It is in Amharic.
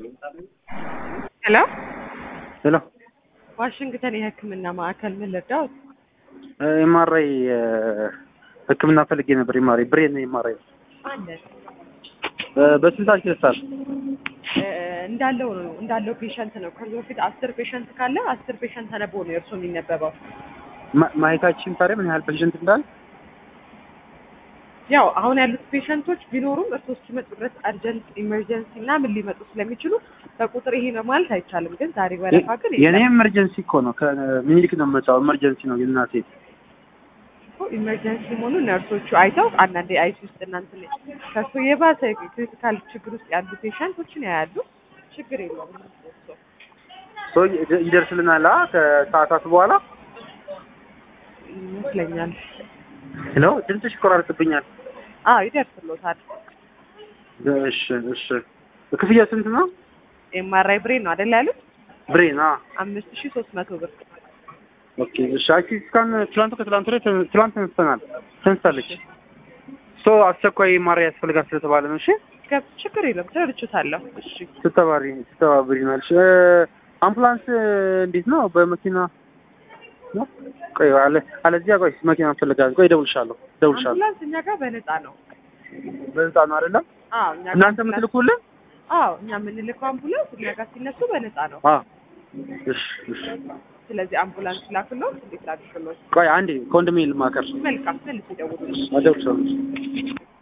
ሄሎ ሄሎ ዋሽንግተን የሕክምና ማዕከል ምን ልርዳዎት? ኤምአርአይ ህክምና ፈልጌ ነበር። ኤምአርአይ ብሬን ኤምአርአይ አለ በስንት ይደርሳል? እንዳለው ነው እንዳለው ፔሸንት ነው። ከዚህ በፊት አስር ፔሸንት ካለ አስር ፔሸንት ተነቦ ነው የእርሶ የሚነበበው። ማ- ማየታችን ታዲያ ምን ያህል ፔሽንት እንዳለ ያው አሁን ያሉት ፔሸንቶች ቢኖሩም እርሶ እስኪመጡ ድረስ አርጀንት ኢመርጀንሲ እና ምን ሊመጡ ስለሚችሉ በቁጥር ይሄ ነው ማለት አይቻልም። ግን ዛሬ ወረፋ ግን የኔ ኤመርጀንሲ እኮ ነው። ከምኒልክ ነው የምመጣው። ኤመርጀንሲ ነው የእናቴ። ኢመርጀንሲ መሆኑ ነርሶቹ አይተው አንዳንዴ አይሲ ውስጥ እናንተ ላይ ከሱ የባሰ ክሪቲካል ችግር ውስጥ ያሉ ፔሸንቶችን ያያሉ። ችግር የለውም እርሶ ሶ ይደ- ይደርስልናል አ ከሰዓታት በኋላ። ይመስለኛል። ሄሎ ድምፅሽ ይቆራርጥብኛል። አዎ ይደርስሎታል። እሺ እሺ። ክፍያ ስንት ነው? ኤምአርአይ ብሬን ነው አይደል ያሉት? ብሬን አ አምስት ሺህ ሶስት መቶ ብር ኦኬ እሺ። አይቲ ስካን ትላንት ከትላንት ወዲያ ተ- ትላንት ተነስተናል ተነስታለች። ሶ አስቸኳይ ማሪያ ያስፈልጋል ስለተባለ ነው። እሺ ገብ- ችግር የለም ተረድቼታለሁ። እሺ ስተባሪ ስተባብሪናልሽ አምቡላንስ እንዴት ነው? በመኪና ነው? ቆይ አለ አለዚያ ቆይ መኪና እንፈልጋለን። ቆይ እደውልልሻለሁ እደውልልሻለሁ። አምቡላንስ እኛ ጋር በነፃ ነው። በነፃ ነው አይደለም? አዎ እኛ ጋር እናንተ አምቡላንስ- የምትልኩልን? አዎ እኛ የምንልከው አምቡላንስ እኛ ጋር ሲነሱ በነፃ ነው። አዎ እሺ እሺ። ስለዚህ አምቡላንስ ላክሎት እንዴት ላድርግሎት? ቆይ አንዴ ኮንዶሚኒየም ልማከር መልካም መልስ ይደውሉ። እደውልልሻለሁ።